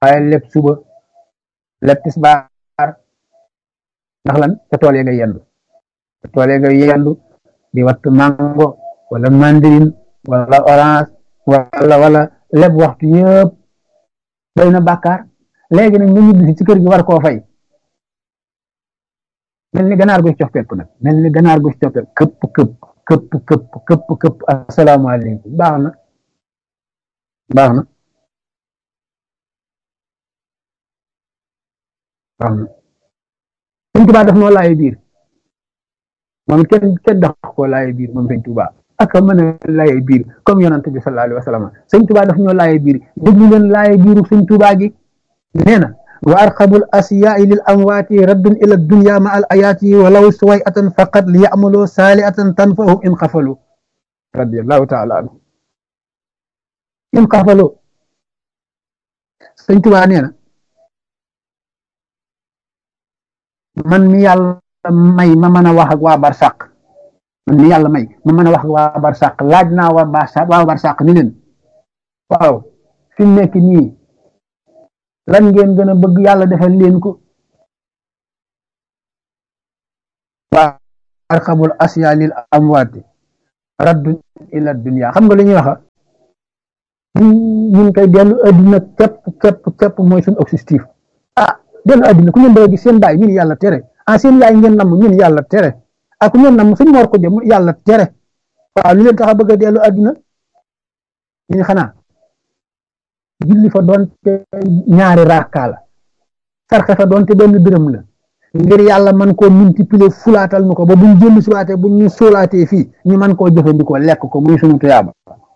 waaye lépp suba lépp tisbaar ndax lan ca tool ya nga yendu ca tool ya nga yendu di wattu mango wala mandarin wala orange wala wala lépp waxtu yëpp doy na bàkkaar léegi nag nga ñibbi ci kër gi war koo fay mel ni ganaar gu ci coppeeku nag mel ni ganaar gu ci coppeeku këpp këpp këpp këpp këpp këpp asalaamaaleykum baax na baax na baax na sëñ Tuubaa daf noo laaye biir moom it kenn kenn dax koo laaye biir moom sëñ Tuubaa ak a mën a laaye biir comme yonante bi sallallahu alayhi wa sallam sëñ Tuubaa daf ñoo laaye biir déglu leen laaye biiru sëñ Tuubaa gi nee na wa arqabul asiyaai lil amwaati raddun ila dunya ma al ayaati walaw suway atan faqat li yamaloo saali atan tanfahum in xafalu radiallahu taala anhu in xafalu sëñ Tuubaa nee na man mi yàlla may ma mën a wax ak waa barsàq man mi yàlla may ma mën a wax ak waa barsàq laaj naa waa barsàq waa barsàq ni leen waaw fi mu nekk nii lan ngeen gën a bëgg yàlla defal leen ko waa arxabul asya lil amwaati raddun ila dunya xam nga li ñuy waxa ñun koy dellu addina képp képp képp mooy suñu objectif ah dellu addina ku ngeen doon gis seen baay ñun yàlla tere ah seen yaay ngeen namm ñun yàlla tere ah ku ngeen namm suñ moor ko jëm yàlla tere waaw lu leen tax a bëgg a dellu addina ñu xanaa julli fa doonte ñaari raaka la sarxe fa doonte benn dërëm la ngir yàlla man koo multiplier fulaatal nu ko ba buñ jëllu siwaatee buñ ñu suulaatee fii ñu man koo jëfandikoo lekk ko muy sunu tuyaaba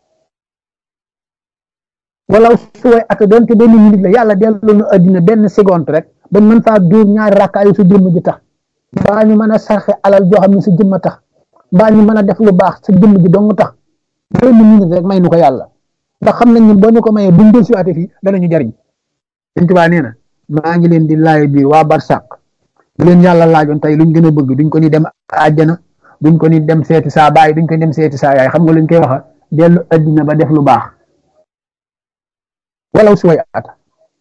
wala suway ata doonte benn minute la yàlla delloo nu addina benn seconde rek bañ mën faa dóor ñaari raaka yu sa jëmm ji tax mbaa ñu mën a sarxe alal joo xam ne sa jëmm tax mbaa ñu mën a def lu baax sa jëmm ji dong tax benn minute rek may nu ko yàlla ndax xam nañ ne boo ñu ko mayee buñ del siwaate fii danañu jariñ Sëñ Tuubaa nee na maa ngi leen di laay biir waa barsàq bu leen yàlla laajoon tey luñ gën a bëgg duñ ko ni dem àjjana duñ ko ni dem seeti saa baay duñ ko ni dem seeti saa yaay xam nga luñ koy waxa dellu addina ba def lu baax walaw si way ata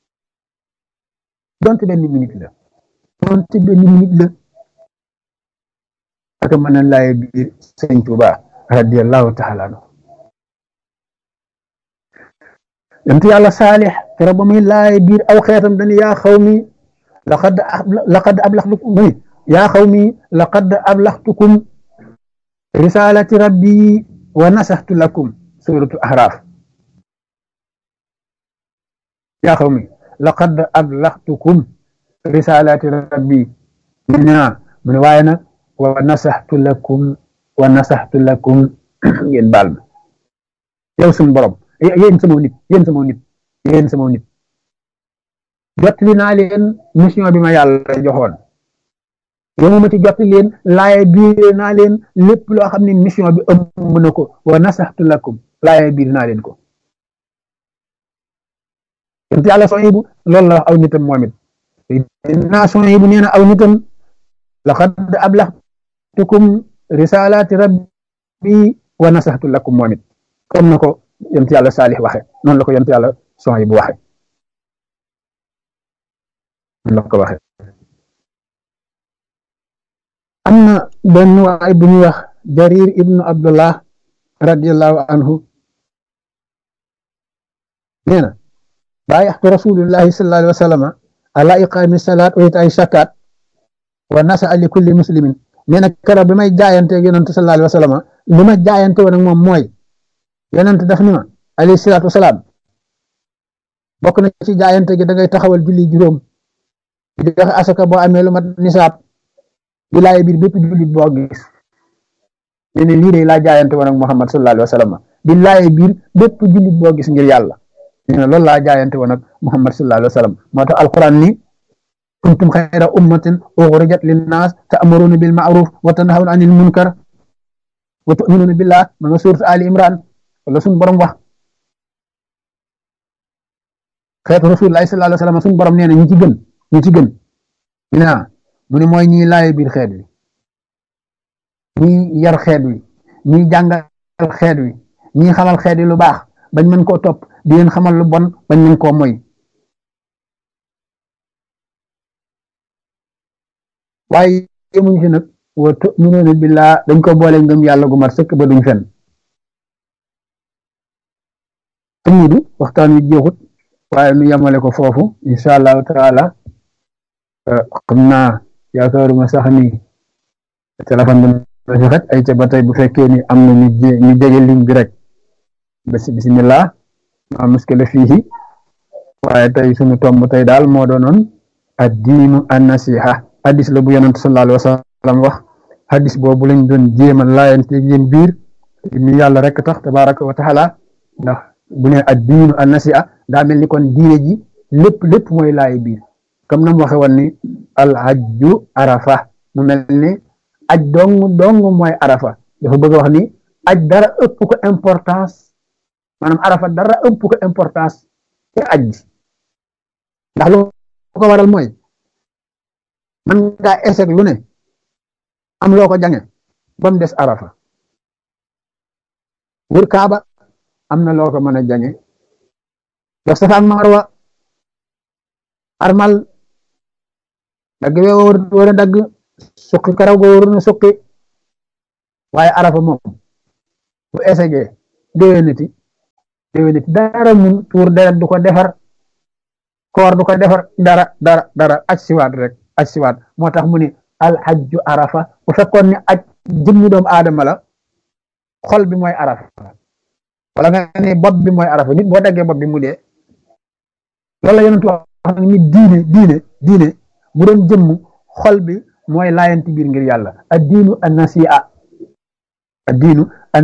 donte benn minute la donte benn minute la ak mën a laay biir Sëñ Tuubaa radiyallahu taala anhu yonent yàlla saalix kero ba muy laay biir aw xeetam dañu yaa xaw mi laqad laqad ablaxtukum muy yaa xaw mi laqad ablaxtukum risalati rabbi wa nasaxtu lakum suratu ahraaf yaa xaw mi laqad ablaxtukum risalati rabbi mu ne mu ne waaye nag wa nasaxtu lakum wa nasaxtu lakum ngeen baal ma yow suñu borom yéen sama nit yéen sama nit yéen sama nit jottali naa leen mission bi ma yàlla joxoon yow ma ci jottali leen laaye biir naa leen lépp loo xam ne mission bi ëmb na ko wa nasaxtu lakum laaye biir naa leen ko yent yàlla son yi bu loolu la wax aw nitam moom it naa son yi bu nee na aw nitam laqad ablaxtukum risalaati rabbi wa nasaxtu lakum moom it comme na ko yonent yàlla saalix waxe noonu la ko yonent yàlla son yi bu waxe noonu la ko waxe am na benn waay bu ñuy wax jarir ibnu abdullah radiallahu anhu nee na baayaxtu rasulullahi sallallahu alayhi wa sallama ala iqaami salaat wa itaay zakat wa nasa li kulli muslimin nee na keroog bi may jaayante yonent sallallahu alayhi wa sallama li ma jaayante woon ak moom mooy yonent daf ni ma alayhi salaatu wasalaam bokk na ci jaayante gi da ngay taxawal julli juróom di joxe asaka boo amee lu mat nisaab di laay biir bépp jullit boo gis ne ne lii de laa jaayante woon ak Muhammad sallallahu alayhi wa sallam di laay biir bépp jullit boo gis ngir yàlla ne ne loolu laa jaayante woon ak Muhammad sallallahu alayhi wa sallam moo tax alquran ni kuntum xayra ummatin uxrijat linnaas ta'muruna bil ma'ruf wa tanhawna anil munkar wa tu'minuna billah ma nga suurat Ali Imran wala suñu borom wax xeetu rasulullah sallallahu alayhi wa sallam suñu borom nee na ñi ci gën ñi ci gën ñu ne mu ne mooy ñiy laaye biir xeet wi ñiy yar xeet wi ñiy jàngal xeet wi ñiy xamal xeet wi lu baax bañ mën koo topp di leen xamal lu bon bañ mën koo moy waaye yemuñ si nag wa tuminuuna billaa dañ ko boole ngëm yàlla gu mat sëkk ba duñ fen amudu waxtaan wi jeexut waaye nu yemale ko foofu incha allahu taala xam naa yaakaaruma sax ni téléphone bi na si xet ay ca ba tey bu fekkee ni am na ñu ñu jege ligne bi rek bés bismillah ma muskila fiihi waaye tey sunu tomb tey daal moo doonoon addiinu annasiha hadis la bu yonent sallallahu alayhi wa sallam wax hadis boobu lañ doon jéem a laayante yéen biir mi yàlla rek tax tabaraka wa taala ndax bu ne addiinu annasiha daa mel ni kon diine ji lépp lépp mooy laay biir comme na mu waxe woon ni al hajju arafa mu mel ni aj dong dong mooy arafa dafa bëgg a wax ni aj dara ëpp ko importance maanaam arafa dara ëpp ko importance te aj bi ndax lu ko waral mooy man ngaa échec lu ne am loo ko jange ba mu des arafa wër kaaba am na loo ko mën a jange def safa ak marwa armal dagg we war a dagg suqi karaw go war na suqi waaye arafa moom bu échecgee déwénati déwénati dara mun tuur deret du ko defar koor du ko defar dara dara dara aj siwaat rek aj siwaat moo tax mu ni alxajju arafa bu fekkoon ni aj jëmmi doomu aadama la xol bi mooy arafa wala nga ne bopp bi mooy arafa nit boo daggee bopp bi mu dee loolu la yonent wax ni diine diine diine bu doon jëmm xol bi mooy laayanti biir ngir yàlla ad diinu an nasi'a ad diinu